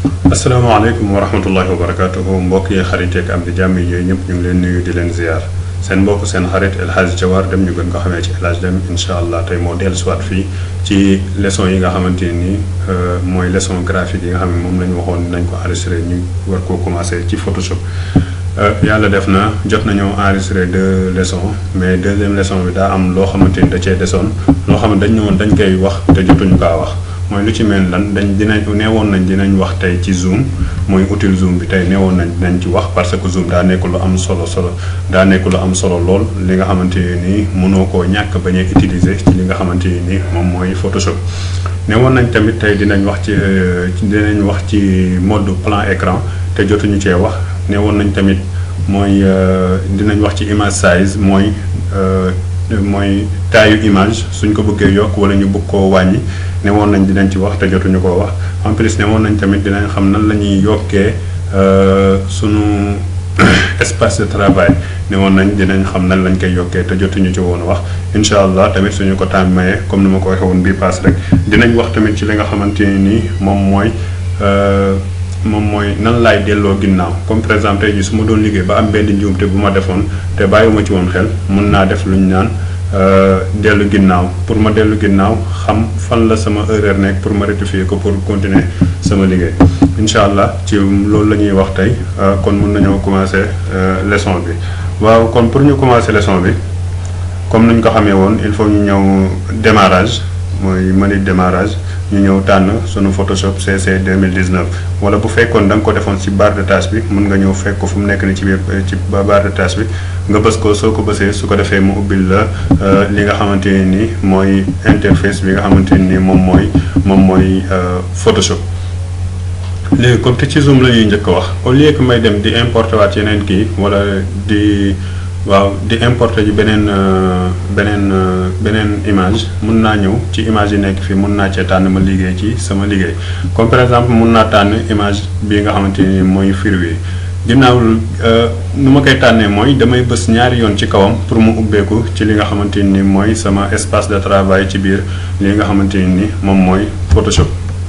asalaamaaleykum wa rahmatullahi wa barakatuhu mbokk yi xarit yeeg am di jàmm yi yooyu ñëpp ñu ngi leen nuyu di leen ziar seen mbokk seen xarit El Hadj Jawar dem ñu gën ko xamee ci El Hadj dem incha allah tey moo dellu siwaat fii ci leçon yi nga xamante ni mooy leçon graphique yi nga xam ne moom la ñu waxoon nañ ko enregistré ñu war koo commencé ci Photoshop yàlla def na jot nañoo enregistré deux leçons mais deuxième leçon bi daa am loo xamante ni da cee desoon loo xam ne dañ ñëwoon dañ koy wax te jotuñu kaa wax mooy lu ci mel lan dañ dinañ neewoon nañ dinañ wax tey ci zoom mooy utile zoom bi tey neewoon nañ dinañ ci wax parce que zoom daa nekk lu am solo solo daa nekk lu am solo lool li nga xamante ni mënoo koo ñàkk bañ a utiliser ci li nga xamante ni moom mooy Photoshop. neewoon nañ tamit tey dinañ wax ci dinañ wax ci mode plan écran te jotuñu cee wax neewoon nañ tamit mooy dinañ wax ci image size mooy. mooy taayu image suñ ko bëggee yokk wala ñu bëgg koo wàññi ne woon nañ dinañ ci wax te jotuñu koo wax en plus ne woon nañ tamit dinañ xam nan la ñuy yokkee sunu espace de travail ne woon nañ dinañ xam nan lañ koy yokkee te jotuñu ci woon wax incha allah tamit suñu ko temps mayee comme ni ma ko waxee woon bii paas rek dinañ wax tamit ci li nga xamante ni moom mooy moom mooy nan laay delloo ginnaaw comme par exemple tey jii su ma doon liggéey ba am benn njuumte bu ma defoon te bàyyiwuma ci woon xel mun naa def lu ñu naan dellu ginnaaw pour ma dellu ginnaaw xam fan la sama erreur nekk pour ma rectifier ko pour continuer sama liggéey incha allah ci loolu la ñuy wax tey kon mun nañoo commencer leçon bi waaw kon pour ñu commencer leçon bi comme ni ñu ko xamee woon il faut ñu ñëw démarrage mooy menu démarrage ñu ñëw tànn sunu Photoshop CC 2019 wala bu fekkoon da nga ko defoon ci barre de tâche bi mën nga ñëw fekk ko fu mu nekk ni ci biir ci barre de tâche bi nga bës ko soo ko bësee su ko defee mu ubbil la li nga xamante ne ni mooy interface bi nga xamante ne ni moom mooy moom mooy Photoshop. léegi comme te ci zoom la ñuy njëkk a wax au lieu que may dem di importer waat yeneen kii wala di. waaw di importer ji beneen beneen beneen image mun naa ñëw ci image yi nekk fii mun naa cee tànn ma liggéey ci sama liggéey comme par exemple mun naa tànn image bii nga xamante ni mooy firwi ginnaaw nu ma koy tànnee mooy damay bës ñaari yoon ci kawam pour mu ubbeeku ci li nga xamante ni mooy sama espace de travail ci biir li nga xamante ni moom mooy Photoshop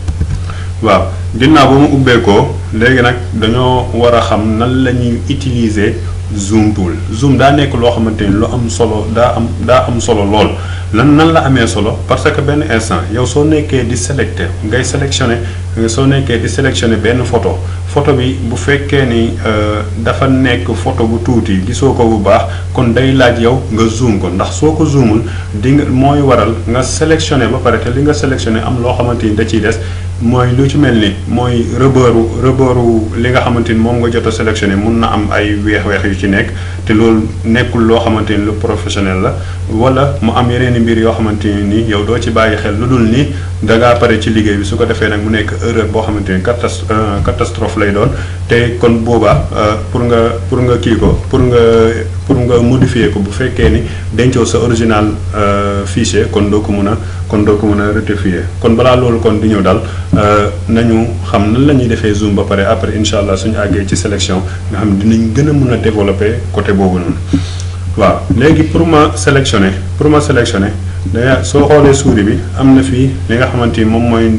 waaw ginnaaw ba mu ubbeekoo léegi nag dañoo war a xam nan la ñuy utiliser. zoom tool zoom daa nekk loo xamante ni lu am solo daa am daa am solo lool lan nan la amee solo parce que benn instant yow soo nekkee di sélecté ngay sélectionné soo nekkee di sélectionné benn photo photo bi bu fekkee ni dafa nekk photo bu tuuti gisoo ko bu baax kon day laaj yow nga zoom ko ndax soo ko zoomul di nga mooy waral nga sélectionné ba pare te li nga sélectionné am loo xamante ni da ciy des mooy lu ci mel ni mooy rëbëru rëbëru li nga xamante ni moom nga jot a sélectionné mun na am ay weex-weex yu ci nekk te loolu nekkul loo xamante ni lu professionnel la wala mu am yeneen i mbir yoo xamante ni yow doo ci bàyyi xel lu dul ni da ngaa pare ci liggéey bi su ko defee nag mu nekk erreur boo xamante ni catas catastrophe lay doon te kon boobaa pour nga pour nga kii ko pour nga pour nga modifier ko bu fekkee ni dencoo sa original fichier kon doo ko mun a kon doo ko mën a rectifier kon balaa loolu kon di ñëw daal nañu xam nan la ñuy defee zoom ba pare après incha allah suñu àggee ci sélection nga xam dinañ gën a mën a développer côté boobu noonu waaw léegi pour ma sélectionner pour ma sélectionner da soo xoolee souris bi am na fii li nga xamante ni moom mooy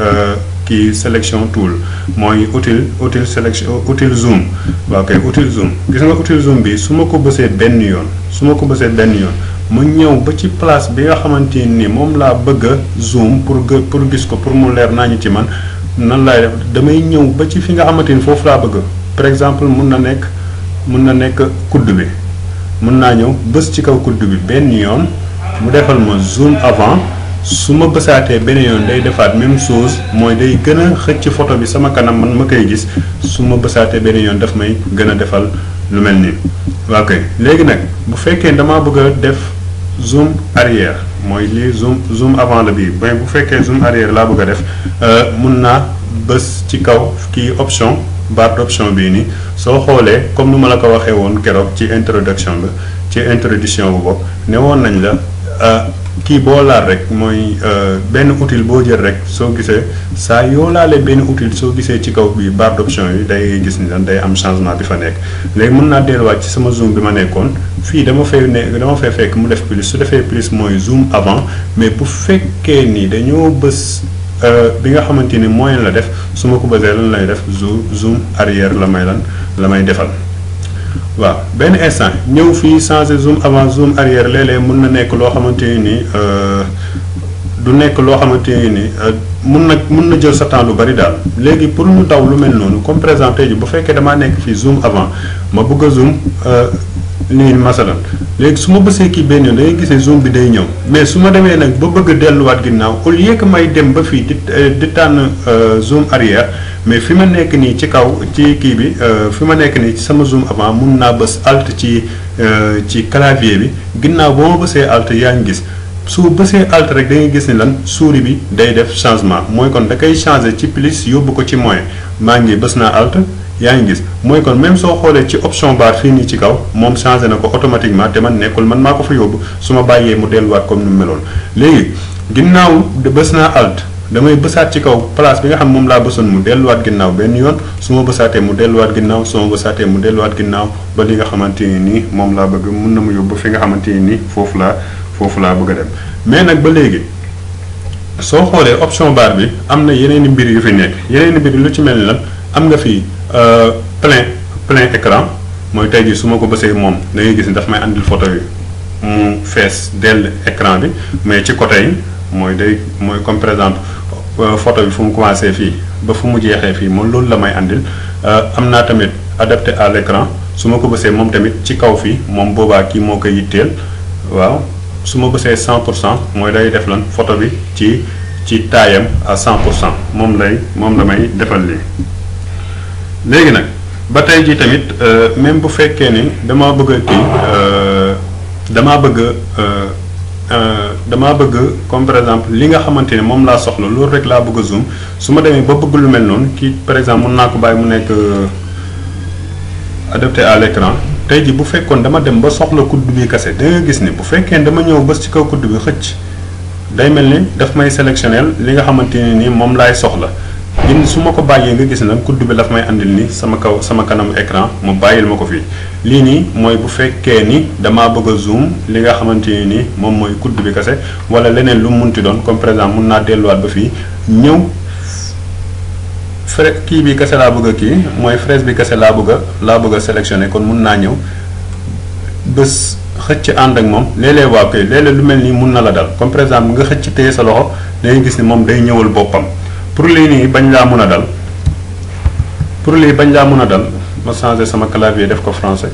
kii sélection tool mooy outil outil sélection outil zoom waaw kay outil zoom gis nga outil zoom bi su ma ko bësee benn yoon su ma ko bësee benn yoon mu ñëw ba ci place bi nga xamante ni moom laa bëgg a zoom pour pour gis ko pour mu leer naa ñu ci man nan laay def damay ñëw ba ci fi nga xamante ni foofu laa bëgg par exemple mun na nekk mun na nekk kudd bi mun naa ñëw bës ci kaw kudd bi benn yoon mu defal ma zoom avant su ma bësaatee benn yoon day defaat même chose mooy day gën a xëcc photo bi sama kanam man ma koy gis su ma bësaatee benn yoon daf may gën a defal lu mel nii. waaw kay léegi nag bu fekkee damaa bëgg a def zoom arrière mooy lii zoom zoom avant la bii mais bu fekkee zoom arrière laa bëgg a def mun naa bës ci kaw kii option barre d'option bii nii soo xoolee comme nu ma la ko waxee woon keroog ci introduction bi ci introduction bu bopp ne woon nañ la kii boo laal rek mooy benn outil boo jël rek soo gisee saa yoo laalee benn outil soo gisee ci kaw bi barre d'option yi day gis ni lan day am changement bi fa nekk léegi mën naa delluwaat ci sama zoom bi ma nekkoon fii dama fay ne dama fay fekk mu def plus su defee plus mooy zoom avant mais bu fekkee ni dañoo bës bi nga xamante ni moyen la def su ma ko bësee lan lay def zoom zoom arrière la may lan la may defal waaw benn instant ñëw fii changer zoom avant zoom arrière léeg-léeg mun na nekk loo xamante ni du nekk loo xamante ni mun na mun na jël sa temps lu bari daal léegi pour ñu daw lu mel noonu comme par exemple tey ji bu fekkee damaa nekk fii zoom avant ma bëgg a zoom nii masalan léegi su ma bësee kii benn yoon da ngay gisee zoom bi day ñëw mais su ma demee nag ba bëgg a delluwaat ginnaaw au lieu que may dem ba fii di di tànn zoom arrière mais fi ma nekk nii ci kaw ci kii bi fi ma nekk nii ci sama zoom avant mun naa bës alt ci ci clavier bi ginnaaw ba ma bësee alt yaa ngi gis su bësee alt rek da ngay gis ni lan souris bi day def changement mooy kon da koy changer ci plus yóbbu ko ci moins maa ngi bës naa alt yaa ngi gis mooy kon même soo xoolee ci option bar fii nii ci kaw moom changé na ko automatiquement te man nekkul man maa ko fa yóbbu su ma bàyyee mu delluwaat comme ni mu meloon léegi ginnaaw bës naa alt damay bësaat ci kaw place bi nga xam moom laa bësoon mu delluwaat ginnaaw benn yoon su ma bësaatee mu delluwaat ginnaaw su ma bësaatee mu delluwaat ginnaaw ba li nga xamante ni nii moom laa bëgg mun na mu yóbbu fi nga xamante ni nii foofu laa foofu laa bëgg a dem mais nag ba léegi soo xoolee option bar bi am na yeneen i mbir yu fi nekk yeneen i mbir lu ci mel ni lan am nga fi plein plein écran mooy tey jii su ma ko bësee moom da ngay gis ni daf may andil photo yi mu fees dell écran bi mais ci côté yi mooy day mooy comme par exemple photo bi fu mu commencé fii ba fu mu jeexee fii moom loolu la may andil am naa tamit adapté à l'écran su ma ko bësee moom tamit ci kaw fii moom boobaa kii moo koy yitteel waaw su ma bësee 100 pour cent mooy day def lan photo bi ci ci taayam à 100 pour cent moom lay moom la may defal lii léegi nag ba tey jii tamit même bu fekkee ni damaa bëgg a kii damaa bëgg damaa bëgg comme par exemple li nga xamante ne moom laa soxla loolu rek laa bëgg a zoom su ma demee ba bëgg lu mel noonu kii par exemple mën naa ko bàyyi mu nekk adapté à l'écran tey ji bu fekkoon dama dem ba soxla kudd bi kase da nga gis ni bu fekkee dama ñëw bës ci kaw kudd bi xëcc day mel ni daf may sélectionnel li nga xamante ne ni moom laay soxla gin su ma ko bàyyee nga gis na kudd bi daf may andil ni sama kaw sama kanam écran mu bàyyil ma ko fii lii nii mooy bu fekkee ni damaa bëgg a zoom li nga xamante ne ni moom mooy kudd bi kase wala leneen lu mu munti doon comme par exemple mun naa delluwaat ba fii ñëw fra kii bi kese laa bëgg a kii mooy fraise bi kese laa bëgg a laa bëgg a sélectionné kon mun naa ñëw bés xëcc ànd ak moom léeg-léeg waa koy léeg-léeg lu mel nii mun na la dal comme par exemple nga xëcc téye sa loxo dangay gis ni moom day ñëwal boppam pour lii nii bañ laa mun a dal pour lii bañ laa mun a dal ma changé sama clavier def ko français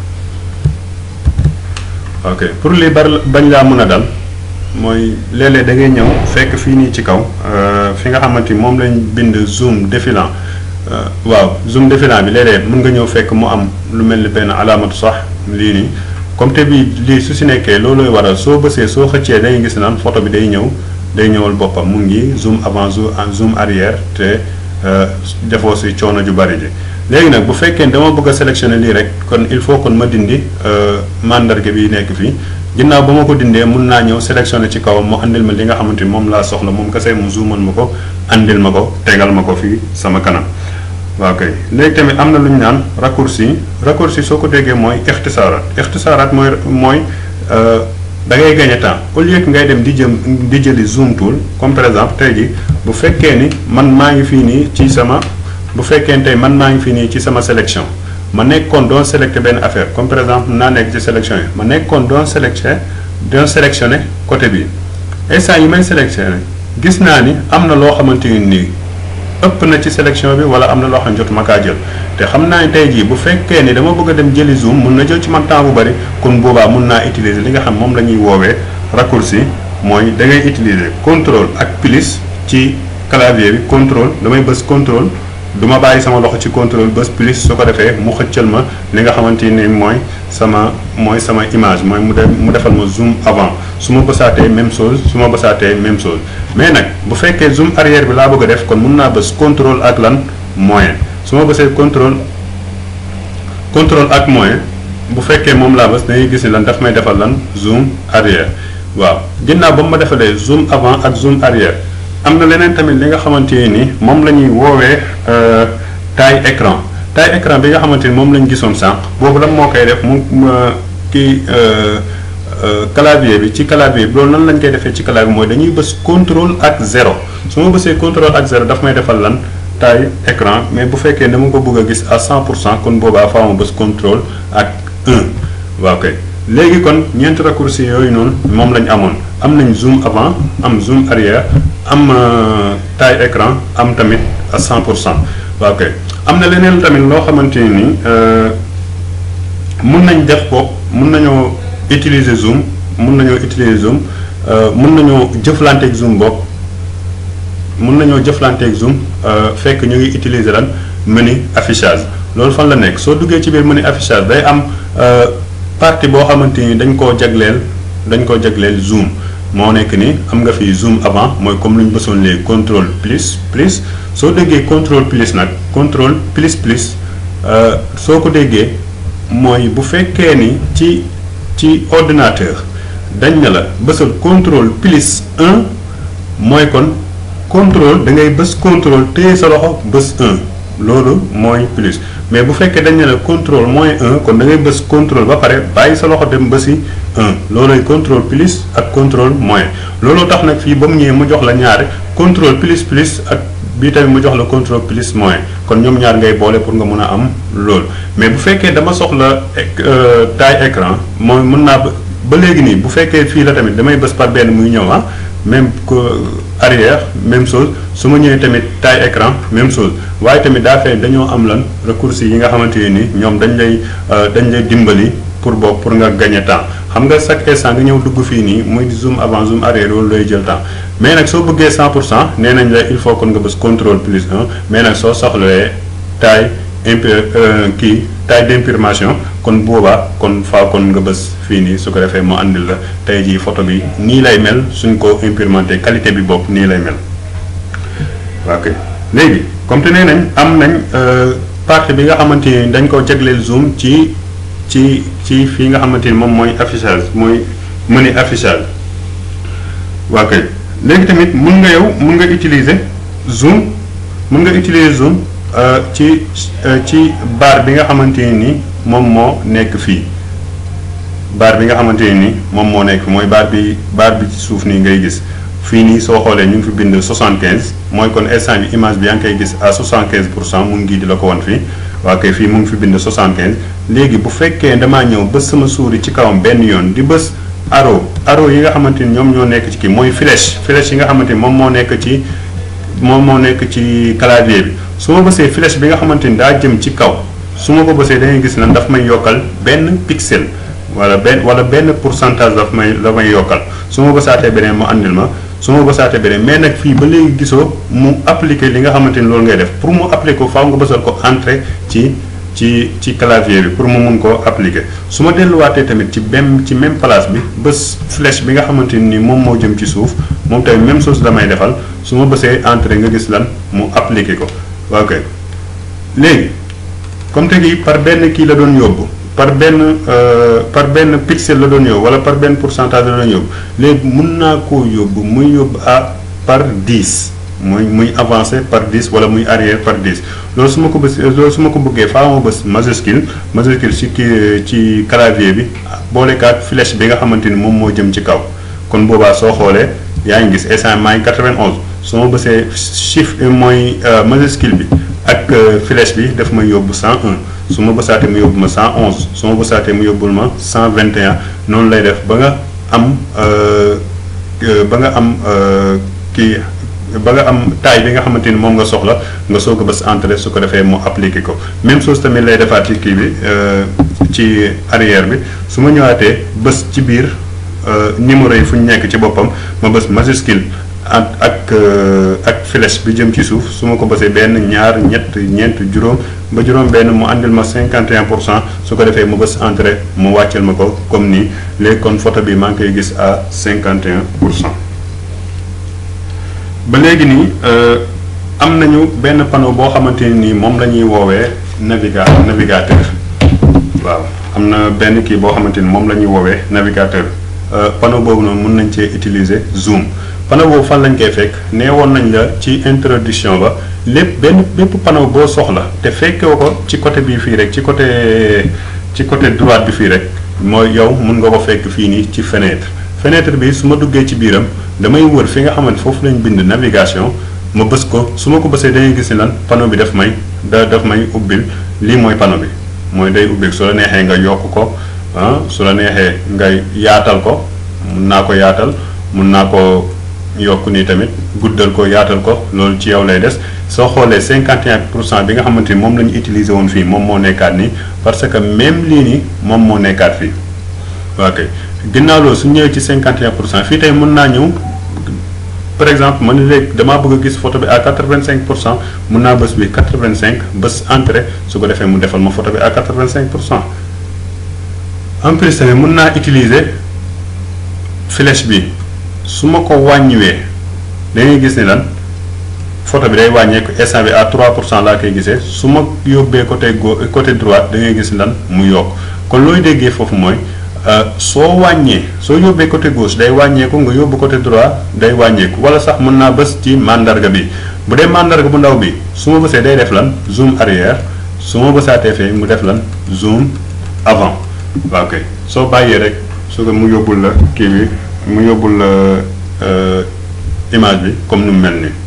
ok pour lii bari bañ laa mun a dal mooy léeg-léeg da ngay ñëw fekk fii nii ci kaw fi nga xamante ni moom lañ bind zoom défilant waaw zoom défilant bi léeg-léeg mën nga ñëw fekk mu am lu mel ni benn alaamatu sax lii nii comme te bi lii su si nekkee loolooy waral soo bësee soo xëccee da ngay gis naan photo bi day ñëw day ñëwal boppam mu ngi zoom avant zoom arrière te defoo si coono ju bari ji léegi nag bu fekkee dama bëgg a sélectionner lii rek kon il faut kon ma dindi mandarga bi nekk fii ginnaaw ba ma ko dindee mun naa ñëw sélectionner ci kawam mu andil ma li nga xamante ni moom laa soxla moom kese mu zoomal ma ko andil ma ko tegal ma ko fii sama kanam waaw kay léegi tamit am na lu ñu naan raccourci raccourci soo ko déggee mooy ixtisaaraat ixtisaaraat mooy mooy da ngay gagné temps au lieu que ngay dem di jëm di jëli zoom tool comme par exemple tey jii bu fekkee ni man maa ngi fii nii ci sama bu fekkee tey man maa ngi fii nii ci sama sélection ma nekkoon doon sélecté benn affaire comme par exemple naa nekk ci sélection yi ma nekkoon doon sélecté doon sélectionné côté bi instant yi may sélectionné gis naa ni am na loo xamante ni nii ëpp na ci sélection bi wala am na loo xam ne jotuma kaa jël te xam naa ne tey jii bu fekkee ni dama bëgg a dem jëli zoom mun na jël ci man temps bu bari kon boobaa mun naa utiliser li nga xam moom la ñuy woowee raccourci mooy da ngay utiliser contrôle ak plus ci clavier bi contrôle damay bës contrôle du ma bàyyi sama loxo ci contrôle bës plus su ko defee mu xëccal ma li nga xamante ni mooy sama mooy sama image mooy mu dem mu defal ma zoom avant su ma bësaatee même chose su ma bësaatee même chose mais nag bu fekkee zoom arrière bi laa bëgg a def kon mun naa bës contrôle ak lan moyen su ma bësee contrôle contrôle ak moyen bu fekkee moom laa bës da ngay gis ni lan daf may defal lan zoom arrière waaw ginnaaw ba mu ma defalee zoom avant ak zoom arrière am na leneen tamit li nga xamante ni moom la ñuy woowee taille écran taille écran bi nga xamante ni moom la ñu gisoon sànq boobu lan moo koy def mu kii clavier bi ci clavier bi loolu nan lañ koy defee ci clavier mooy dañuy bës contrôle ak zéro su ma bësee contrôle ak zéro daf may defal lan taille écran mais bu fekkee dama ko bëgg a gis à 100 pour cent kon boobaa faaw ma bës contrôle ak 1 waaw kay léegi kon ñeenti raccourci yooyu noonu moom lañ amoon am nañ zoom avant am zoom arrière am taille écran am tamit à 100 pour cent waaw kay am na leneen tamit loo xamante ni mun nañ def ko mun nañoo utiliser zoom mun nañoo utiliser zoom mun nañoo jëflanteeg zoom bopp mun nañoo jëflanteeg zoom fekk ñu ngi utiliser lan menu affichage loolu fan la nekk soo duggee ci biir menu affichage day am partie boo xamante ni dañ koo jagleel dañ koo jagleel zoom moo nekk ni am nga fi zoom avant mooy comme lu ñu bësoon léegi contrôle plus plus soo déggee contrôle plus nag contrôle plus plus soo ko déggee mooy bu fekkee ni ci ci ordinateur dañ ne la bësal contrôle plus 1 mooy kon contrôle da ngay bës contrôle téye sa loxo bës 1 loolu mooy plus mais bu fekkee dañ ne la contrôle moins 1 kon da ngay bës contrôle ba pare bàyyi sa loxo dem bësi 1 loolooy contrôle plus ak contrôle moins looloo tax nag fii ba mu ñëwee mu jox la ñaari contrôle plus plus ak bii tamit mu jox la contrôle plus moins kon ñoom ñaar ngay boole pour nga mën a am loolu mais bu fekkee dama soxla taille écran mooy mën naa ba léegi nii bu fekkee fii la tamit damay bës par benn muy ñëw ah même que arrière même chose su ma ñëwee tamit taille écran même chose waaye tamit daa fay dañoo am lan raccourci yi nga xamante ne ni ñoom dañ lay dañ lay dimbali pour boobu pour nga gagner temps xam nga chaque instant nga ñëw dugg fii nii muy zoom avant zoom arrière loolu lay jël temps mais nag soo bëggee 100 pour cent nee nañ la il faut kon nga bës contrôle plus 1 mais nag soo soxlawee taille impi kii taille d'imprimation kon boobaa kon faa kon nga bës fii nii su ko defee mu àndil la tey jii photo bi nii lay mel suñ ko imprimanté qualité bi bopp nii lay mel waaw kay léegi comme te nee nañ am nañ partie bi nga xamante ni dañ ko jagleel zoom ci ci ci fii nga xamante ni moom mooy affichage mooy menu affichage waaw kay léegi tamit mun nga yow mun nga utiliser zoom mun nga utiliser zoom ci ci barre bi nga xamante ni moom moo nekk fii barre bi nga xamante ni moom moo nekk mooy barre bi barre bi ci suuf nii ngay gis fii nii soo xoolee ñu ngi fi bind 75 mooy kon instant bi image bi yaa ngi koy gis à 75 pour cent mu ngi di la ko wan fii waa kay fii mu ngi fi bind 75 léegi bu fekkee damaa ñëw bës sama souris ci kawam benn yoon di bës arrow arrow yi nga xamante ni ñoom ñoo nekk ci kii mooy flèche flèche yi nga xamante ni moom moo nekk ci moom moo nekk ci clavier bi su ma bësee flèche bi nga xamante ni daa jëm ci kaw su ma ko bësee da ngay gis ne daf may yokkal benn pixel wala benn wala benn pourcentage daf may la may yokkal su ma bësaatee beneen mu andil ma su ma bësaatee beneen mais nag fii ba léegi gisoo mu appliquer li nga xamante ni loolu ngay def pour mu appliquer ko faaw nga bësal ko entrer ci ci ci clavier bi pour mu mun koo appliquer su ma delluwaatee tamit ci même ci même place bi bës flèche bi nga xamante ni moom moo jëm ci suuf moom tamit même chose damay defal su ma bësee entrer nga gis lan mu appliquer ko ok léegi comme te gi par benn kii la doon yóbbu par benn par benn pixel la doon yóbbu wala par benn pourcentage la doon yóbbu léegi mun naa koo yóbbu muy yóbbu à par 10 muy muy avancé par 10 wala muy arrière par 10 loolu su ma ko bës loolu su ma ko bëggee faa ma bës majuscule majuscule ci kii ci clavier bi boolekaat flèche bi nga xamante ni moom moo jëm ci kaw kon boobaa soo xoolee yaa ngi gis instant maa ngi 91 su ma bësee chiffre mooy majuscule bi ak flèche bi daf may yóbbu 101 su ma bësaatee mu yóbbu ma 111 su ma bësaatee mu yóbbul ma 121 noonu lay def ba nga am ba nga am kii ba nga am taille bi nga xamante ni moom nga soxla nga soog a bës entrée su ko defee mu appliqué ko même chose tamit lay defaat ci kii bi ci arrière bi su ma ñëwaatee bës ci biir numéro yi fu ñu nekk ci boppam ma bës majuscule ak ak ak flèche bi jëm ci suuf su ma ko bësee benn ñaar ñett ñeent juróom ba juróom benn mu àndil ma 51 pour cent su ko defee mu bës entrée mu wàcceel ma ko comme nii léegi kon photo bi maa ngi koy gis à 51 pour cent ba léegi nii am nañu benn panneau boo xamante ni moom la ñuy woowee naviga navigateur waaw am na benn kii boo xamante ni moom la ñuy woowee navigateur panneau boobu noonu mën nañ cee utiliser zoom panneau boobu fan lañ koy fekk nee woon nañ la ci introduction ba lépp benn bépp panneau boo soxla te fekkee ko ci côté bii fii rek ci côté ci côté droite bi fii rek mooy yow mun nga ko fekk fii nii ci fenêtre fenêtre bi su ma duggee ci biiram damay wër fi nga xamante foofu lañ bind navigation ma bës ko su ma ko bësee dañuy gis ni lan panneau bi daf may da daf may ubbil lii mooy panneau bi mooy day ubbil su la neexee nga yokk ko ah su la neexee nga yaatal ko mun naa ko yaatal mun naa ko yokk nii tamit guddal ko yaatal ko loolu ci yow lay des soo xoolee 51 pour cent bi nga xamante ni moom la ñu utiliser woon fii moom moo nekkaat nii parce que même lii nii moom moo nekkaat fii waa kay ginnaaw loolu su ñëwee ci 51 pour cent fii tey mën naa ñëw par exemple man léegi damaa bëgg a gis photo bi à 85 pour cent mun naa bës bi 85 bës entrée su ko defee mu defal ma photo bi à 85 pour cent en plus tamit mun naa utiliser flèche bi su ma ko wàññiwee da ngay gis ni lan photo bi day wàññeeku instant bi à 3 pour cent laa koy gisee su ma yóbbee côté go côté droite da ngay gis lan mu yokk kon looy déggee foofu mooy soo wàññee soo yóbbee côté gauche day wàññeeku nga yóbbu côté droit day wàññeeku wala sax mën naa bës ci mandarga bi bu dee mandarga bu ndaw bi su ma bësee day def lan zoom arrière su ma bësaatee fee mu def lan zoom avant waaw kay soo bàyyee rek su ko mu yóbbul la kii bi mu yóbbul la image bi comme nu mu mel nii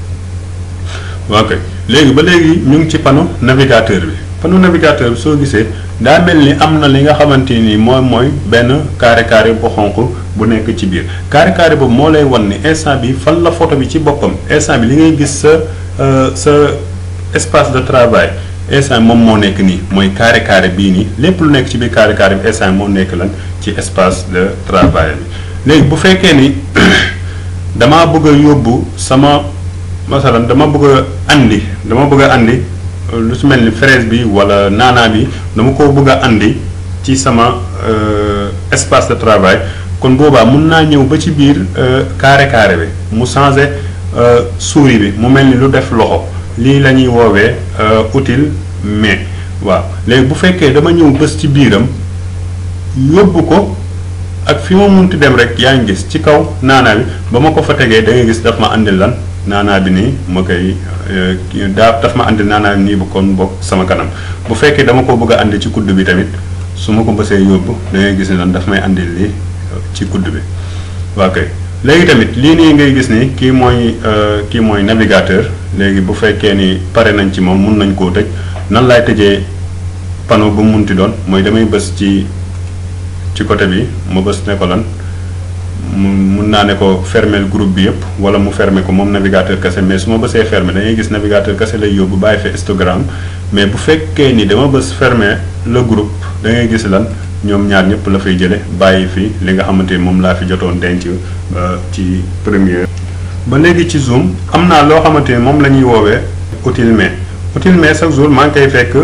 waaw kay léegi ba léegi ñu ngi ci panneau navigateur bi panneau navigateur bi soo gisee daa mel ni am na li nga xamante ni moom mooy benn carré carré bu xonq bu nekk ci biir carré carré boobu moo lay wan ni instant bi fan la photo bi ci boppam instant bi li ngay gis sa sa espace de travail instant moom moo nekk nii mooy carré carré bii nii lépp lu nekk ci biir carré carré bi instant moo nekk lan ci espace de travail bi léegi bu fekkee ni damaa bëgg a yóbbu sama masalan dama bëgg a andi dama bëgg a andi lu su mel ni fraise bi wala naanaa bi dama ko bëgg a andi ci sama espace de travail kon boobaa mun naa ñëw ba ci biir carré carré bi mu changé souris bi mu mel ni lu def loxo lii la ñuy woowee utile mais waaw léegi bu fekkee dama ñëw bés ci biiram yóbbu ko ak fi ma munti dem rek yaa ngi gis ci kaw naanaa bi ba ma ko fa tegee da ngay gis daf ma andil lan naanaa bi nii ma koy daa daf ma andil naanaa bi nii bu kon bokk sama kanam bu fekkee dama ko bëgg a andi ci kudd bi tamit su ma ko bësee yóbbu da ngay gis ne lan daf may andil lii ci kudd bi waa kay léegi tamit lii nii ngay gis ni kii mooy kii mooy navigateur léegi bu fekkee ni pare nañ ci moom mun nañ koo tëj nan laay tëjee panneau bu mu munti doon mooy damay bës ci ci côté bi ma bës ne ko lan mu mun naa ne ko fermer groupe bi yëpp wala mu fermer ko moom navigateur kese mais su ma bësee fermer dañuy gis navigateur kese lay yóbbu bàyyi fa histogramme mais bu fekkee ni dama bës fermer le groupe da ngay gis lan ñoom ñaar ñëpp la fay jële bàyyi fi li nga xamante ni moom laa fi jotoon denc ci première. ba léegi ci zoom am naa loo xamante ni moom la ñuy woowee outil mais outil mais chaque jour maa ngi koy fekk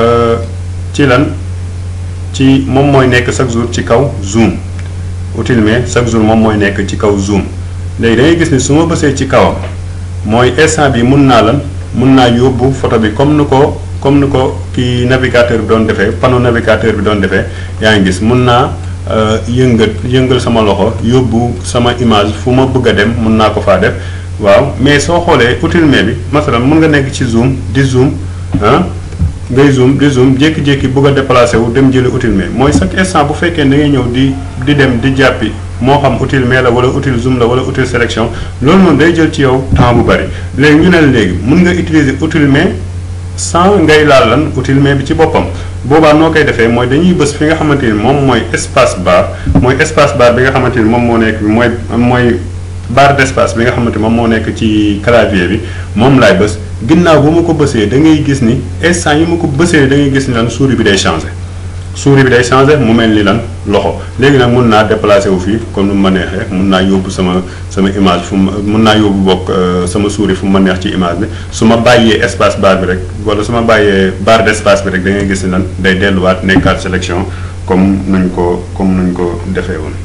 ci lan ci moom mooy nekk chaque jour ci kaw zoom. outil mais chaque jour moom mooy nekk ci kaw zoom léegi da ngay gis ni su ma bësee ci kawam mooy instant bi mun naa lan mun naa yóbbu photo bi comme ni ko comme ni ko kii navigateur bi doon defee panneau navigateur bi doon defee yaa ngi gis mun naa yëngal yëngal sama loxo yóbbu sama image fu ma bëgg a dem mun naa ko faa def waaw mais soo xoolee outil mais bi masalan mun nga nekk ci zoom di zoom ah ngay zoom di zoom jékki-jékki bëgg a déplacé wu dem jëli outil mais mooy chaque instant bu fekkee da ngay ñëw di di dem di jàppi moo xam outil mais la wala outil zoom la wala outil sélection loolu noonu day jël ci yow temps bu bari léegi ñu ne la léegi mun nga utiliser outil mais sans ngay laal lan outil mais bi ci boppam boobaa noo koy defee mooy dañuy bës fi nga xamante ni moom mooy espace bar mooy espace bar bi nga xamante ni moom moo nekk mooy mooy barre d'espace bi nga xamante moom moo nekk ci clavier bi moom laay bës ginnaaw bu ma ko bësee da ngay gis ni instant yi ma ko bësee da ngay gis ni lan souris bi day changé souris bi day changé mu mel ni lan loxo léegi nag mun naa déplacé wu fii comme nu ma neexee mun naa yóbbu sama sama image fu mu mun naa yóbbu bokk sama souris fu ma neex ci image bi su ma bàyyee espace bar bi rek wala su ma bàyyee barre d'espace bi rek da ngay gis ni lan day delluwaat nekkaat sélection comme nuñ ko comme nuñ ko defee woon.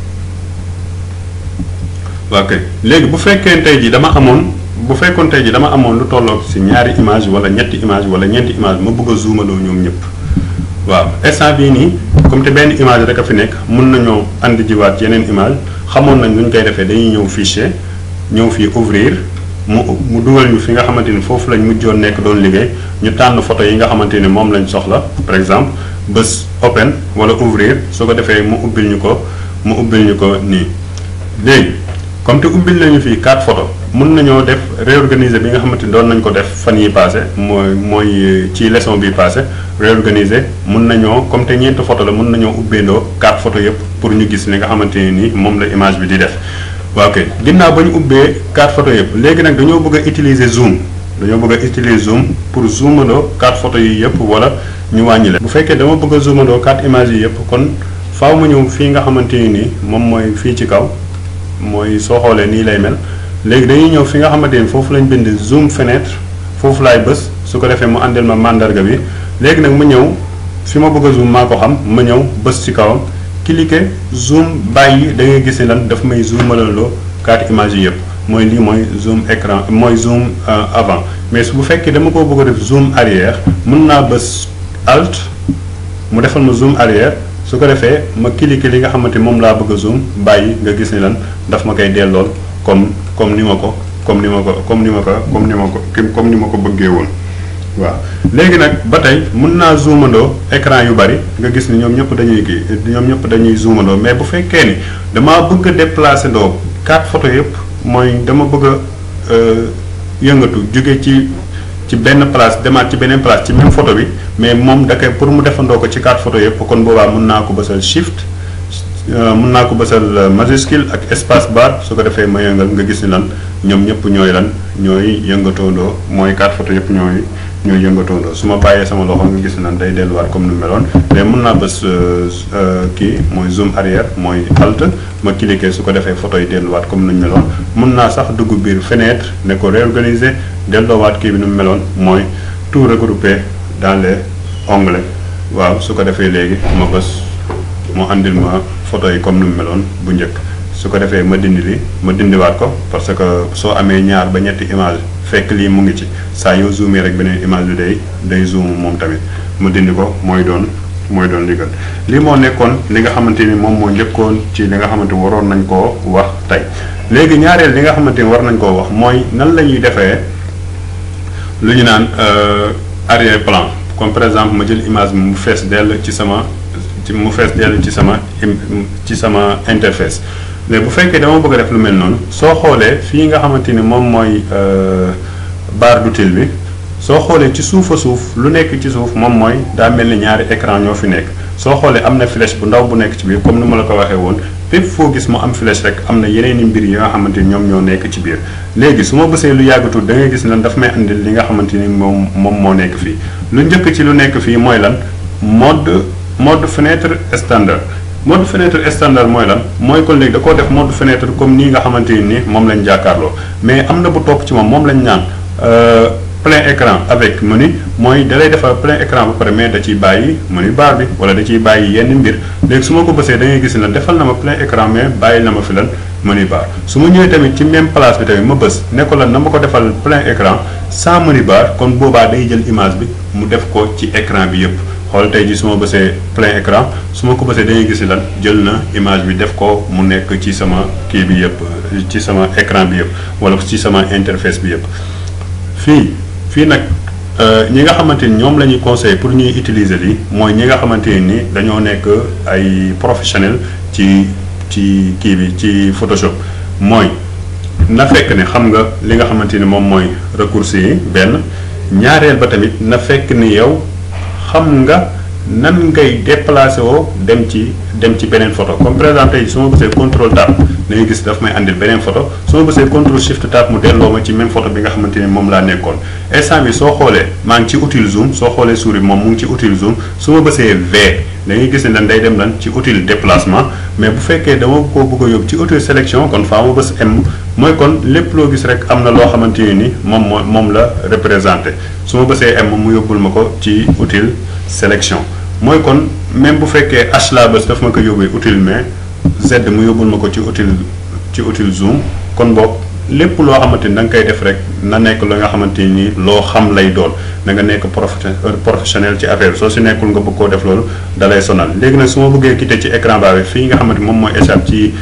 waaw kay léegi bu fekkee tey jii dama amoon bu fekkoon tey jii dama amoon lu tolloog ci ñaari image wala ñetti image wala ñeenti image ma bëgg a zoomaloo ñoom ñëpp waaw instant bii nii comme te benn image rek a fi nekk mun nañoo andi jiwaat yeneen image xamoon nañ nu ñu koy defee dañuy ñëw fichier ñëw fii ouvrir mu mu dugal ñu fi nga xamante ni foofu lañ mujjoon nekk doon liggéey ñu tànn photo yi nga xamante ni moom lañ soxla par exemple bés open wala ouvrir su ko defee mu ubbil ñu ko mu ubbil ñu ko nii léegi comme te ubbil nañu fii quatre photos mun nañoo def réorganiser bi nga xamante ni doon nañ ko def fan yi passé mooy mooy ci leçon bi passé réorganiser mun nañoo comme te ñeenti photo la mun nañoo ubbeendoo quatre photos yëpp pour ñu gis li nga xamante ne ni moom la image bi di def waaw kay ginnaaw ba ñu ubbee quatre photos yëpp léegi nag dañoo bëgg a utiliser zoom dañoo bëgg a utiliser zoom pour zoomandoo quatre photos yi yëpp wala ñu wàññi leen bu fekkee dama bëgg a zoomandoo quatre images yi yëpp kon faaw ma ñëw fii nga xamante ni nii moom mooy fii ci kaw mooy soo xoolee nii lay mel léegi dañuy ñëw fi nga xamante ni foofu lañ bind zoom fenêtre foofu laay bës su ko defee mu àndil ma mandarga bi léegi nag ma ñëw fi ma bëgg a zoom maa ko xam ma ñëw bës ci kawam cliquer zoom bàyyi da ngay gis ni lan daf may zoomalaloo quatre images yi yëpp mooy lii mooy zoom écran mooy zoom avant mais su bu fekkee dama ko bëgg a def zoom arrière mën naa bës alt mu defal ma zoom arrière su ko defee ma cliquer li nga xamante moom laa bëgg a zoom bàyyi nga gis ni lan daf ma koy dellool comme comme ni ma ko comme ni ma ko comme ni ma ko comme ni ma ko comme ni ma ko bëggee woon waaw léegi nag ba tey mën naa zoomandoo écran yu bari nga gis ni ñoom ñëpp dañuy kii ñoom ñëpp dañuy zoomandoo mais bu fekkee ni damaa bëgg a déplacer ndoo quatre photos yëpp mooy dama bëgg a yëngatu jóge ci ci benn place demaat ci beneen place ci même photo bi mais moom da koy pour mu defandoo ko ci quatre photos yëpp kon boobaa mën naa ko bësal shift mën naa ko bësal majuscule ak espace bar su ko defee ma yëngal nga gis ni lan ñoom ñëpp ñooy lan ñooy yëngatoondoo mooy quatre photos yëpp ñooy ñooy yëngatoondoo su ma bàyyee sama loxo nga gis ni lan day delluwaat comme nu meloon mais mën naa bës kii mooy zoom arrière mooy alt ma cliquer su ko defee photo yi delluwaat comme nu meloon mën naa sax dugg biir fenêtre ne ko réorganiser delloowaat kii bi nu mu meloon mooy tout regroupé dans les onglets waaw su ko defee léegi ma bës mu andil ma photo yi comme nu mu meloon bu njëkk su ko defee ma dindi li ma dindiwaat ko parce que soo amee ñaar ba ñetti image fekk lii mu ngi ci saa yoo zoomé rek beneen image bi day day zoom moom tamit ma dindi ko mooy doon mooy doon li gën lii moo nekkoon li nga xamante ni moom moo njëkkoon ci li nga xamante waroon nañ koo wax tey léegi ñaareel li nga xamante ni war nañ koo wax mooy nan la ñuy defee lu ñu naan arrière plan comme par exemple ma jël image bi mu fees dell ci sama ci mu fees dell ci sama ci sama interface mais bu fekkee dama bëgg a def lu mel noonu soo xoolee fii nga xamante ni moom mooy barre d'utile bi soo xoolee ci suufa suuf lu nekk ci suuf moom mooy daa mel ni ñaari écran ñoo fi nekk soo xoolee am na flèche bu ndaw bu nekk ci biir comme ni ma la ko waxee woon fépp foo gis mu am flèche rek am na yeneen i mbir yi nga xamante ni ñoom ñoo nekk ci biir léegi su ma bësee lu yàggatul da ngay gis lan daf may andil li nga xamante ni moom moom moo nekk fii lu njëkk ci lu nekk fii mooy lan mode mode fenêtre standard mode fenêtre standard mooy lan mooy kon léegi da koo def mode fenêtre comme nii nga xamante ni moom lañ jàkkaarloo mais am na bu topp ci moom moom lañ naan plein écran avec menu mooy da lay defal plein écran ba pare mais da ciy bàyyi menu bar bi wala da ciy bàyyi yenn mbir léegi su ma ko bësee da ngay gis lan defal na ma plein écran mais bàyyi na ma fi lan menu bar su ma ñëwee tamit ci même place bi tamit ma bës ne ko lan na ma ko defal plein écran sans menu bar kon boobaa day jël image bi mu def ko ci écran bi yëpp xool tey ji su ma bësee plein écran su ma ko bësee dañuy gis lan jël na image bi def ko mu nekk ci sama kii bi yëpp ci sama écran bi yëpp wala ci sama interface bi yëpp fii fii nag ñi nga xamante ni ñoom la ñuy conseillé pour ñuy utiliser lii mooy ñi nga xamante ni dañoo nekk ay professionnel ci ci kii bi ci Photoshop mooy na fekk ne xam nga li nga xamante ni moom mooy raccourci yi benn ñaareel ba tamit na fekk ni yow xam nga nan ngay déplacé woo dem ci dem ci beneen photo comme par exemple tey su ma bësee contrôle tab da ngay gis daf may andil beneen photo su ma bësee contrôle shift tab mu delloo ma ci même photo bi nga xamante ni moom laa nekkoon instant bi soo xoolee maa ngi ci outil zoom soo xoolee souris moom mu ngi ci outil zoom su ma bësee V da ngay gis ne lan day dem lan ci outil déplacement mais bu fekkee dama ko bëgg a yóbbu ci outil sélection kon faa ma bës M mooy kon lépp loo gis rek am na loo xamante ni moom moo moom la représenté su ma bësee M mu yóbbul ma ko ci outil sélection mooy kon même bu fekkee H laa bës daf ma ko yóbbee outil mais Z mu yóbbul ma ko ci outil ci outil zoom kon boog lépp loo xamante ni da nga koy def rek na nekk la nga xamante ni loo xam lay doon da nga nekk professionnel ci affaire soo si nekkul nga bëgg koo def loolu da lay sonal léegi nag su ma bëggee quitter ci écran baa bi fii nga xamante moom mooy échappe ci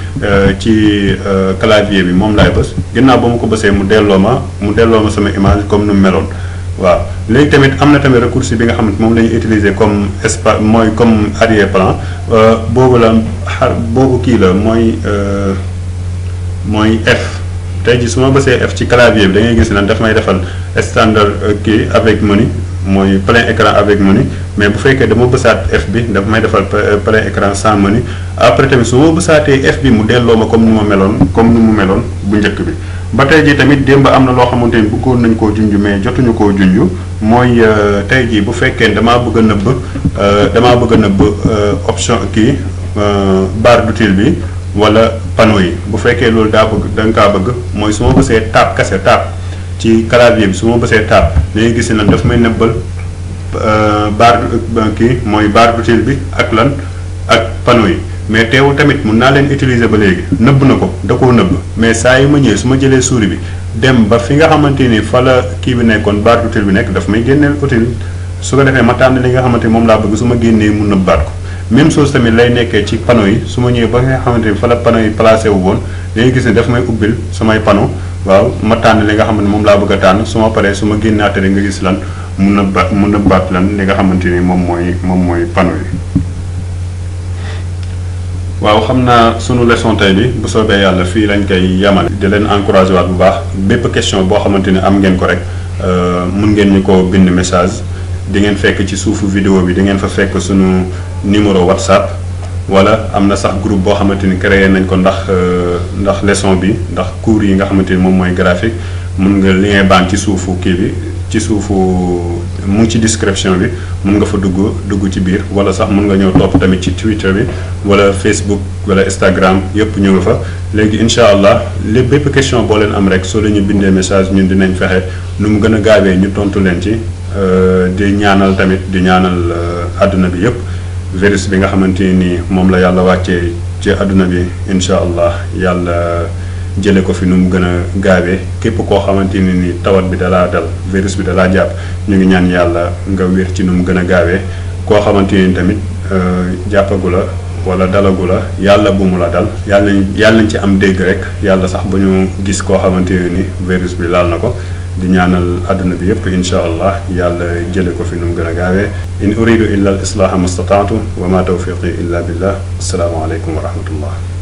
ci clavier bi moom laay bës ginnaaw ba ma ko bësee mu delloo ma mu delloo ma sama image comme nu mu meloon waaw léegi tamit am na tamit raccourci bi nga xamante moom la ñuy utiliser comme espace mooy comme arrière plan boobu la xar boobu kii la mooy mooy F tey jii su ma bësee F ci clavier bi da ngay gis ne daf may defal standard kii avec menu mooy plein écran avec menu mais bu fekkee dama bësaat F bi daf may defal plein écran sans menu après tamit su ma bësaatee F bi mu delloo ma comme ni ma meloon comme ni mu meloon bu njëkk bi. ba tey jii tamit démb am na loo xamante ni bëggoon nañ koo junj mais jotuñu koo junj mooy tey jii bu fekkee damaa bëgg a nëbb damaa bëgg a nëbb option kii barre d'utile bi wala panneau yi bu fekkee loolu daa bëgg da nga kaa bëgg mooy su ma bësee tab kase tab ci clavier bi su ma bësee tab dañuy gis ne daf may nëbbal barre kii mooy barre d'utile bi ak lan ak panneau yi. mais teewul tamit mun naa leen utiliser ba léegi nëbb na ko da koo nëbb mais saa yu ma ñëwee su ma jëlee souris bi dem ba fi nga xamante ni fa la kii bi nekkoon barre d'utile bi nekk daf may génneel utile su ko defee ma tànn li nga xamante ni moom laa bëgg su ma génnee mu nëbbaat ko même chose tamit lay nekkee ci panneau yi su ma ñëwee ba nga xamante ni fa la panneau yi placé wu woon dañuy gis ne daf may ubbil samay panneau waaw ma tànn li nga xamante ni moom laa bëgg a tànn su ma paree su ma génnaatee rek nga gis lan mu nëbba mu nëbbaat lan li nga xamante ni moom mooy moom mooy panneau yi waaw xam naa sunu leçon tey bi bu soobee yàlla fii lañ koy yamale di leen encouragé waat bu baax bépp question boo xamante ni am ngeen ko rek mun ngeen ñu ko bind message di ngeen fekk ci suufu vidéo bi di ngeen fa fekk sunu numéro whatsapp wala am na sax groupe boo xamante ni créé nañ ko ndax ndax leçon bi ndax cours yi nga xamante ni moom mooy graphique mun nga lien baan ci suufu kii bi ci suufu mu ngi ci description bi mun nga fa dugg dugg ci biir wala sax mun nga ñëw topp tamit ci Twitter bi wala Facebook wala Instagram yëpp ñu nga fa léegi incha allah lépp bépp question boo leen am rek soo leen ñu bindee message ñun dinañ fexe nu mu gën a gaawee ñu tontu leen ci di ñaanal tamit di ñaanal àdduna bi yëpp virus bi nga xamante ni moom la yàlla wàccee ci àdduna bi incha allah yàlla. jële ko fi nu mu gën a gaawee képp koo xamante ni ni tawat bi dalaa dal virus bi dalaa jàpp ñu ngi ñaan yàlla nga wér ci nu mu gën a gaawee koo xamante ni tamit jàppagu la wala dalagu la yàlla bu mu la dal yàlla nañ yàlla nañ ci am dégg rek yàlla sax ba ñu gis koo xamante ni virus bi laal na ko di ñaanal àdduna bi yépp insha allah yàlla jële ko fi nu mu gën a gaawee in uridu illa al islaaha mastataatu wa ma tawfiqi illa billah assalaamu aleykum wa rahmatullah